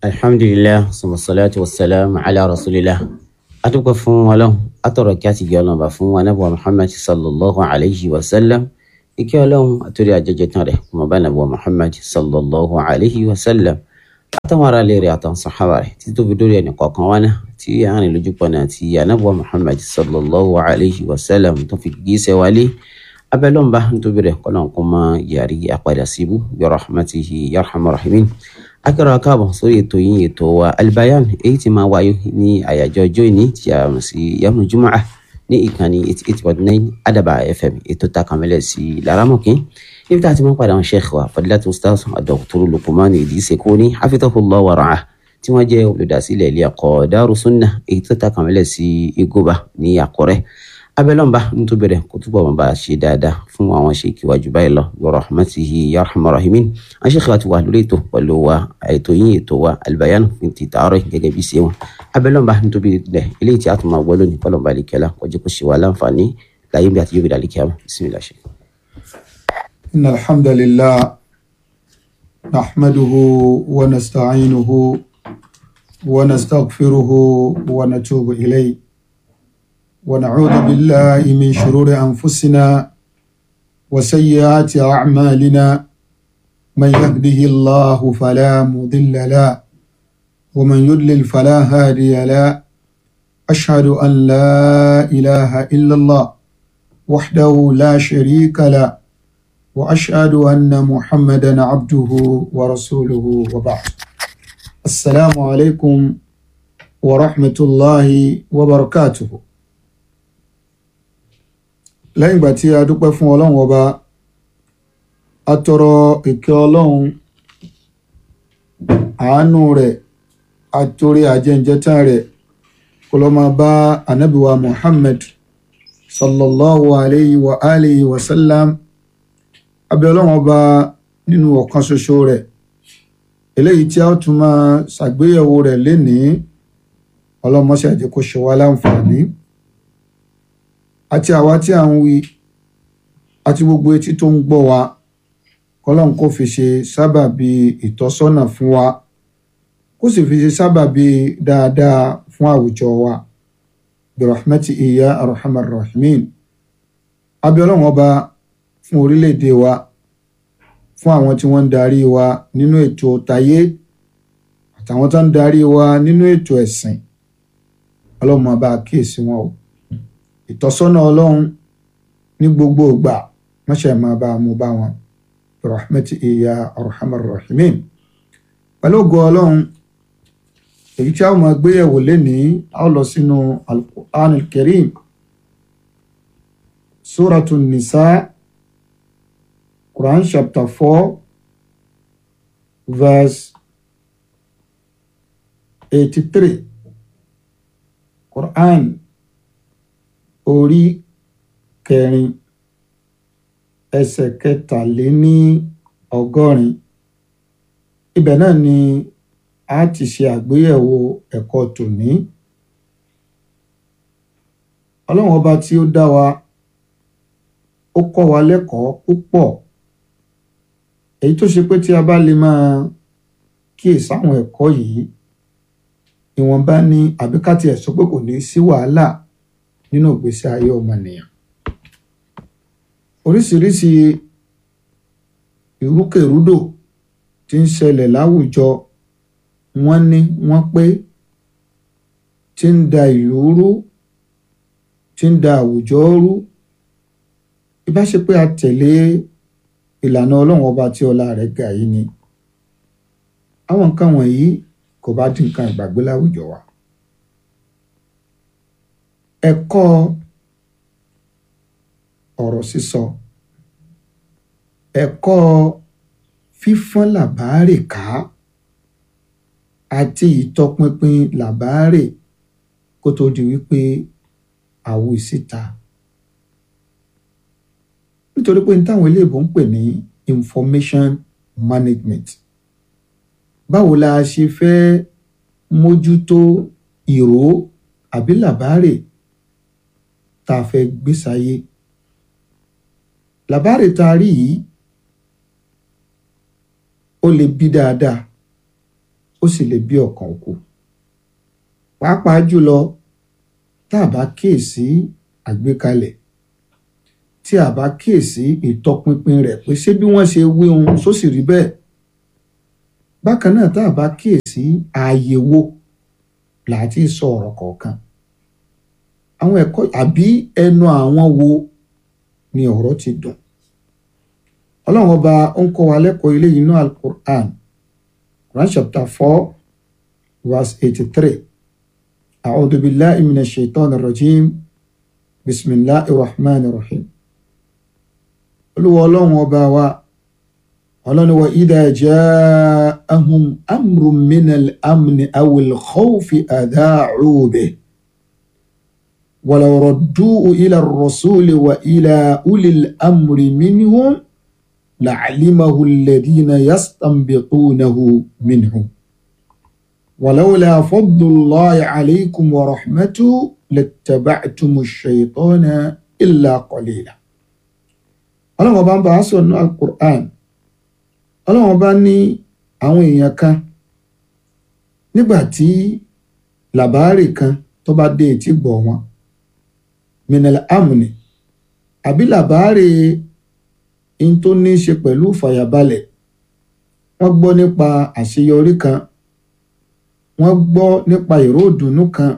alhamdulilah salatu wasalam ala rasulillah adúpẹ́ fún Ọlọ́run atọrọ kí a ti gẹ Ọlọ́run bá fún anabuwa muhammad sallallahu alayhi wa sallam ike Ọlọ́run àtúndì àjẹjẹ tán rẹ̀ kọmọ bá anabuwa muhammad sallallahu alayhi wa sallam àtàwọn ará lè rẹ̀ àtàwọn sàhábà rẹ̀ títí tó fi dórí ẹnì kọ̀ọ̀kan wá náà tí a rìn lójú pọ̀ náà tí anabuwa muhammad sallallahu alayhi wa sallam tó fi gíṣẹ́ wálé abẹ́lọ́nba nítorí rẹ̀ kọ́lọ́n kó máa yàrí àpàdà síbú bi rahmatihi yarhamar rahimin akẹ́rọ̀ akáàbọ̀ sórí ètò yín ètò wa albayan èyí tí máa wáyé ní àyájọ́ ọjọ́ ìní tí a mọ̀ sí yamu jumaa ní ìkànnì eighty eight point nine adaba fm ètò takamẹ́lẹ̀ sí laramọ̀kín níbi tá a ti máa padà wọn sheikh wa fadilatu ustaz dr luqman idris koni hafidhahullah wa ra'ah tí wọ́n jẹ́ olùdásílẹ̀ ilé ẹ̀kọ́ daru sunnah èyí tó takamẹ́lẹ̀ sí igoba ní àkọ́rẹ́ abẹ́lọ́nba nítorí bẹ̀rẹ̀ kó túbọ̀ wọn bá a ṣe dáadáa fún àwọn ṣèkì wájú báyìí lọ bi rahmatihi ya arhamar rahimin àwọn ṣèkì wa ti wà lórí ètò pẹ̀lú wa ètò yín ètò wa albayan fún ti tààrọ̀ gẹ́gẹ́ bí ṣe wọn abẹ́lọ́nba nítorí bẹ̀rẹ̀ eléyìí tí a tún máa gbọ́ lónìí kọ́lọ́nba àlekẹ́lá kọjú kó ṣe wà láǹfààní láyé bí àti yóò bí dàlí kíá bismillah ṣe. إن الحمد لله نحمده ونستعينه ونستغفره ونتوب إليه ونعوذ بالله من شرور أنفسنا وسيئات أعمالنا من يهده الله فلا مضل له ومن يضلل فلا هادي له أشهد أن لا إله إلا الله وحده لا شريك له وأشهد أن محمدا عبده ورسوله وبعد السلام عليكم ورحمة الله وبركاته lẹ́yìn ìgbà tí a dúpẹ́ fún ọlọ́run ọba a tọrọ ìkẹ́ ọlọ́run àánú rẹ̀ àtòrí àjẹǹjẹtàn rẹ̀ kó lọ́ máa bá anábìwa muhammad sallallahu alayhi wa alihi wa sallam abẹ́ ọlọ́run ọba nínú ọ̀kan ṣoṣo rẹ̀ eléyìí tí a tún máa ṣàgbéyẹ̀wò rẹ̀ lénìí ọlọ́mọṣẹ́ àjẹ́ kó ṣe wá láǹfààní àti àwa tí a ń wí àti gbogbo etí tó ń gbọ́ wa kọ́lọ́n kó fi ṣe sábàbí ìtọ́sọ́nà fún wa kó sì fi ṣe sábàbí dáadáa fún àwùjọ wa birahmati iya arhamar rahimin abẹ́ ọlọ́run ọba fún orílẹ̀-èdè wa fún àwọn tí wọ́n ń darí wa nínú ètò tayé àtàwọn tó ń darí wa nínú ètò ẹ̀sìn ọlọ́run máa bá a kíyèsí wọn o ìtọ́sọ́nà ọlọ́run ní gbogbo ìgbà mọ́ṣẹ́ máa bá a mú bá wọn rahmati iya arhamar rahimin pẹ̀lú ògo ọlọ́run èyí tí a máa gbéyẹ̀wò lénìí a ó lọ sínú al-Qur'an al-Karim suratun nisa Quran chapter four verse eighty-three Quran orí kẹrin ẹsẹ̀ kẹtàléní ọgọ́rin ibẹ̀ náà ni a ti ṣe àgbéyẹ̀wò ẹ̀kọ́ tòní ọlọ́run ọba tí ó dá wa ó kọ́ wa lẹ́kọ̀ọ́ púpọ̀ èyí tó ṣe pé tí a bá lè máa kíyèsí àwọn ẹ̀kọ́ yìí ìwọ̀nba ni àbíkátì ẹ̀ sọ pé kò ní sí wàhálà nínú ìgbésí ayé ọmọnìyàn oríṣiríṣi ìrúkèrúdò tí ń ṣẹlẹ̀ láwùjọ wọ́n ní wọ́n pé tí ń da ìlú rú tí ń da àwùjọ rú ìbáṣe pé a tẹ̀lé ìlànà ọlọ́run ọba tí ọlá rẹ̀ ga yìí ni àwọn nǹkan wọ̀nyí kò bá dín nǹkan ìgbàgbé láwùjọ wa ẹ̀kọ́ ọ̀rọ̀ sísọ ẹ̀kọ́ fífọ́n làbáàrè ká àti ìtọpinpin làbáàrè kó tó di wípé àwo ìsíta nítorí pé ní táwọn iléèbó ń pè ní information management báwo la ṣe fẹ́ mójútó ìró àbí làbáàrè tá a fẹ́ gbé sáyé làbáàrè tá a rí yìí ó lè bí dáadáa ó ó sì lè bí ọ̀kan kú pàápàá jùlọ tá a bá kíyèsí àgbékalẹ̀ tí a bá kíyèsí ìtọpinpin rẹ̀ pé ṣé bí wọ́n ṣe wí ohun tó sì rí bẹ́ẹ̀ bákan náà tá a bá kíyèsí ààyè wo làá ti sọ ọ̀rọ̀ kọ̀ọ̀kan àwọn ẹ̀kọ́ àbí ẹnu àwọn wo ni ọ̀rọ̀ ti dùn ọlọ́run ọba ó ń kọ́ wa lẹ́kọ̀ọ́ ilé yìí náà alukur'an quran chapter four verse eighty-three a'udhu billahi minash shaitanir rajim bismillahir rahmanir rahim olúwa ọlọ́run ọba wa ọlọ́run wa idha ja'ahum amrun minal amni awil khawfi adha'u bihi ولو ردوه إلى الرسول وإلى أولي الأمر منهم لعلمه الذين يستنبطونه منهم ولولا فضل الله عليكم ورحمته لاتبعتم الشيطان إلا قليلا ọlọ́run ọba ń bá a sọ ní alukur'an ọlọ́run ọba ní àwọn èèyàn kan nígbà tí làbáàrè kan tó bá dé etí gbọ̀ wọn minal amni àbí làbáàrè in tó ní í ṣe pẹ̀lú fàyàbalẹ̀ wọ́n gbọ́ nípa àṣeyọrí kan wọ́n gbọ́ nípa ìró ìdùnnú kan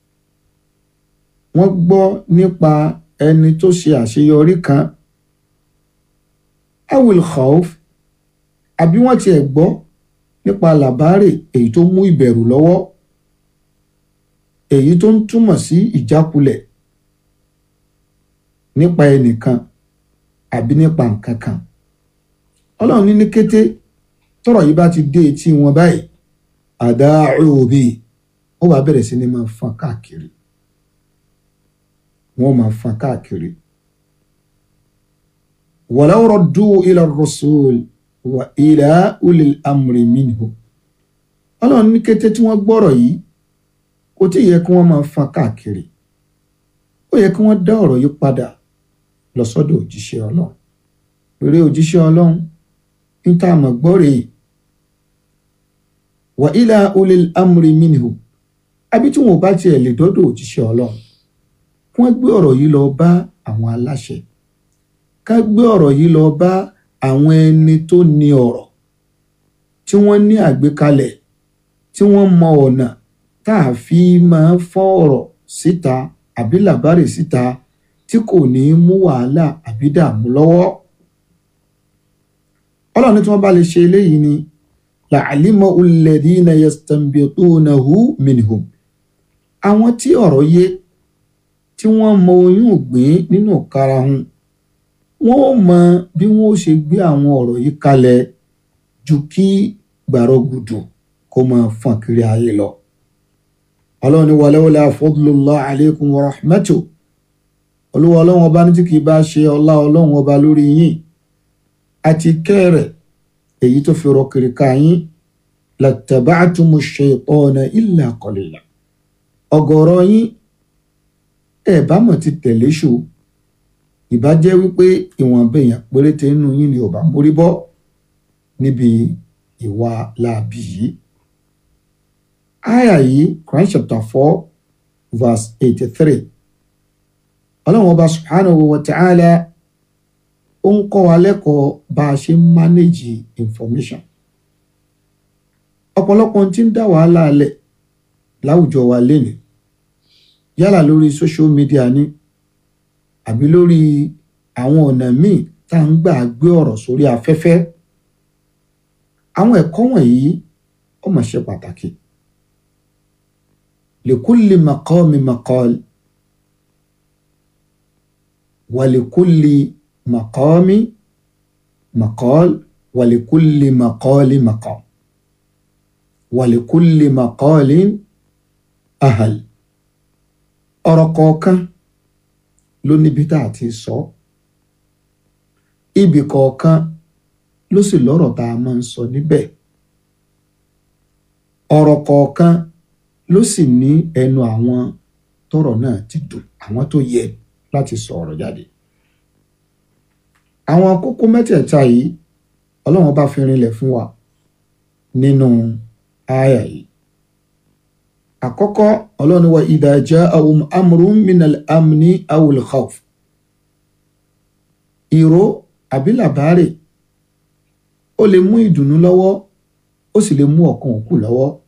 wọ́n gbọ́ nípa ẹni tó ṣe àṣeyọrí kan awil khawf àbí wọ́n tiẹ̀ gbọ́ nípa làbáàrè èyí tó mú ìbẹ̀rù lọ́wọ́ èyí tó ń túmọ̀ sí ìjákulẹ̀ nípa ẹnìkan àbí nípa nǹkan kan ọlọ́run ní ní kété tọ́rọ̀ yìí bá ti dé etí wọn báyìí àdáàrú òbí ó wàá bẹ̀rẹ̀ sí ni máa fọn káàkiri wọ́n máa fọn káàkiri walaw raddu ila ar-rasul wa ila ulil amri minhum ọlọ́run ní kété tí wọ́n gbọ́rọ̀ yìí kò tí ì yẹ kí wọ́n máa fọn káàkiri ó yẹ kí wọ́n dá ọ̀rọ̀ yìí padà lọ sọ́dọ̀ òjíṣẹ́ ọlọ́run pèrè òjíṣẹ́ ọlọ́run ń tá a mọ̀ gbọ́ rèé wà ilà ulil amri minhu àbí tí wọn ò bá tiẹ̀ lè dọ́dọ̀ òjíṣẹ́ ọlọ́run kí wọ́n gbé ọ̀rọ̀ yìí lọ bá àwọn aláṣẹ ká gbé ọ̀rọ̀ yìí lọ bá àwọn ẹni tó ní ọ̀rọ̀ tí wọ́n ní àgbékalẹ̀ tí wọ́n mọ ọ̀nà tá a fi máa fọ́ ọ̀rọ̀ síta àbí làbárè síta tí kò ní mú wàhálà àbí dààmú lọ́wọ́. ọlọ́run tí wọ́n bá lè ṣe eléyìí ni la'alima alladhina yastanbitunahu minhum. àwọn tí ọ̀rọ̀ yé tí wọ́n mọ oyún ògbìn nínú karahun wọ́n ó mọ bí wọ́n ó ṣe gbé àwọn ọ̀rọ̀ yìí kalẹ̀ ju kí gbàrọ̀gùdù kó máa fọ́n kiri ayé lọ. ọlọ́run ní walawla fadlullah alaykum wa rahmatuh olúwa ọlọ́run ọba ní tí kìí bá ṣe ọlá ọlọ́run ọba lórí yín àti kẹ́rẹ̀ èyí tó fi rọ kiri ká yín lattaba'tumu shaytana illa qalila ọ̀gọ̀rọ̀ yín ẹ bá mọ̀ ti tẹ̀lé ṣù ìbá jẹ́ wípé ìwọ̀nba èèyàn péréte nínú yín ni ò bá mórí bọ́ níbi ìwà láabi yìí. àyà yìí Quran chapter four verse eighty-three ọlọ́run ọba subhanahu wa ta'ala ó ń kọ́ wa lẹ́kọ̀ọ́ bá a ṣe ń manage information ọ̀pọ̀lọpọ̀ tí ń dá wàhálà lẹ̀ láwùjọ wa lénìí yálà lórí social media ni àbí lórí àwọn ọ̀nà míì tá à ń gbà gbé ọ̀rọ̀ sórí afẹ́fẹ́ àwọn ẹ̀kọ́ wọ̀nyí ó mà ṣe pàtàkì likulli maqami maqal ولكل مقام مقال ولكل مقال مقام ولكل مقال أهل ọ̀rọ̀ kọ̀ọ̀kan ló níbi tá a ti sọ ibì kọ̀ọ̀kan ló sì lọ́rọ̀ tá a máa ń sọ níbẹ̀ ọ̀rọ̀ kọ̀ọ̀kan ló sì ní ẹnu àwọn tọ́rọ̀ náà ti dùn àwọn tó yẹ láti sọ ọ̀rọ̀ jáde. àwọn kókó mẹ́tẹ̀ẹ̀ta yìí ọlọ́run bá fi rinlẹ̀ fún wa nínú àyà yìí. àkọ́kọ́ ọlọ́run wa idha ja'ahum amrun minal amni awil khawf ìró àbí làbárè ó lè mú ìdùnnú lọ́wọ́ ó sì lè mú ọ̀kan òkú lọ́wọ́